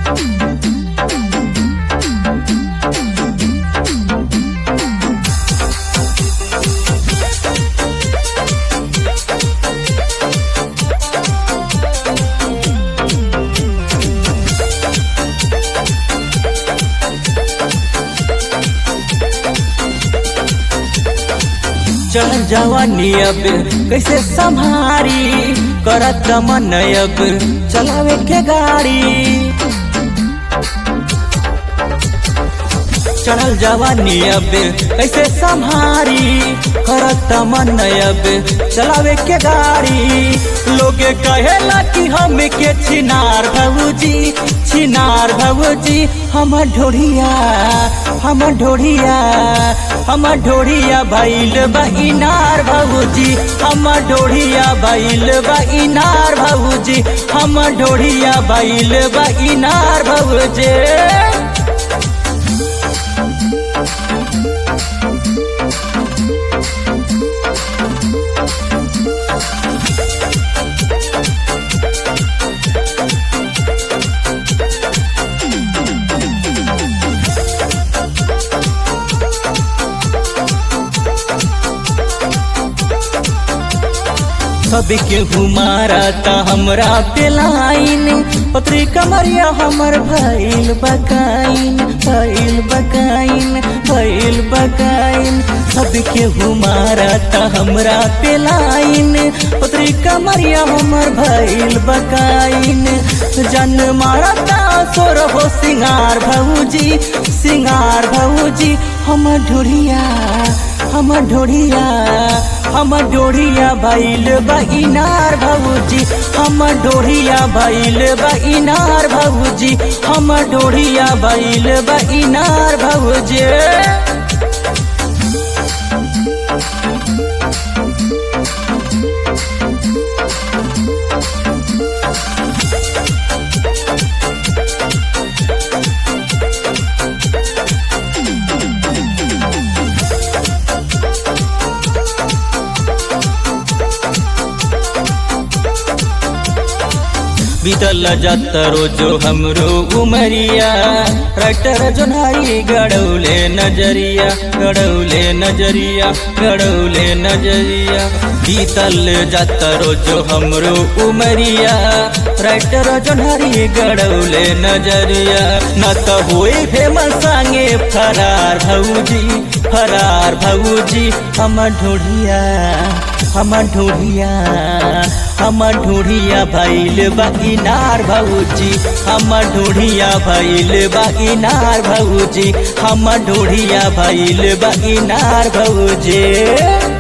चल जवानी अब कैसे संभारी करत मन अब चलावे के गाड़ी चढ़ल जवानी अब कैसे संभारी करत मन अब चलावे के गाड़ी लोगे कहेला कि हम के छिनार भौजी छिनार भौजी हम ढोढ़िया हम ढोढ़िया हम ढोढ़िया भैल बहिनार भौजी हम ढोढ़िया भैल बहिनार भौजी हम ढोढ़िया भैल बहिनार भौजी सबके घुमारा ता हमरा पे लाइन पत्री कमरिया हमर भइल बकाइन भइल बकाइन भइल बकाइन सबके घुमारा ता हमरा पे लाइन पत्री कमरिया हमर भइल बकाइन जन मारता सोर हो सिंगार भौजी सिंगार भौजी हम ढोढ़िया हम ढोढ़िया हम ढोढ़िया भैल बहिनार भौजी हम ढोढ़िया भैल बहिनार भौजी हम ढोढ़िया भैल बहिनार भौजी बीतल जात रोजो हमरो उमरिया रटर जोनाई गड़ौले नजरिया गड़ौले नजरिया गड़ौले नजरिया बीतल जात रोजो हमरो उमरिया रटर जोनारी गड़ौले नजरिया न त होए फेमस संगे फरार भौजी फरार भौजी हम ढूढ़िया हम ढूढ़िया हम ढूढ़िया भैल बगिनार भौजी हम ढूढ़िया भैल बगिनार भौजी हम ढूढ़िया भैल बगिनार भौजी